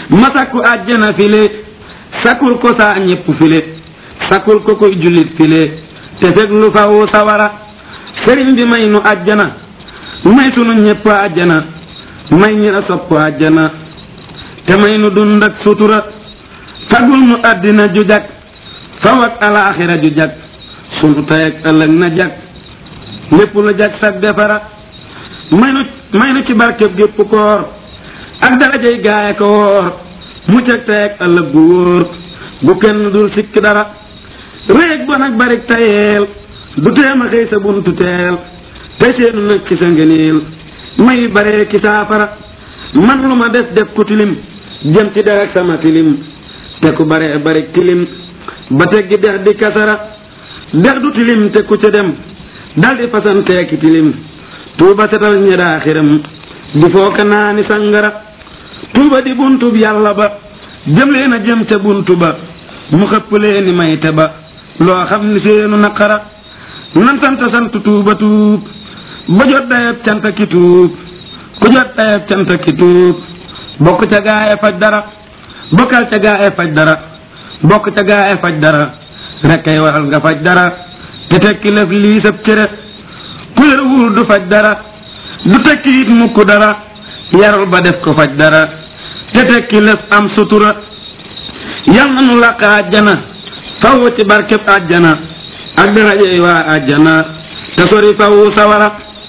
ma sakku àjjana file sakkul ko saa ñépp file sakkul ko koy jullit file te fekk lu fawu sawara sëriñ bi may nu àjjana may sunu ñépp àjjana may ñi la sopp àjjana te may nu dund ak sutura fagul nu àddina ju jag faw ak alaaxira ju jag sunu tey ak ëllëg na jag lépp lu jag sag defara may nu may nu ci barkeb gépp koor ak darajay gaaya ko woor mucc ak tey ak ëllëg bu wóor bu kenn dul sikk dara réeg ba nag barik tayeel du teema xëy sa buntu teel tey seenu nag ci sa ngëneel may baree ki saafara man lu ma def def ku tilim jëm ci der ak sama tilim te ku bare barik tilim ba teggi dex di kasara dex du tilim te ku ca dem daldi fasanteeki tilim tuuba setal ñi daa xiram di fooka naani sangara tuuba di buntub yàlla ba jëm leen a jëm ca buntu ba mu xëpp leeni mayte ba loo xam ni seenu naqara nan sant sant tuuba tuub ba jot dayab canta ki tuub ku jot dayab canta ki tuub bokk ca gaaye faj dara bokkal ca gaaye faj dara bokk ca gaaye faj dara rekkay waral nga faj dara te tekki lëf lii sab cere ku yaruwul du faj dara du tekki it mukk dara yarul ba def ko faj dara te tekki lëf am sutura yal na nu làq àjjana faw ci barkeb àjjana ak darajey waa àjjana te sori faw sawara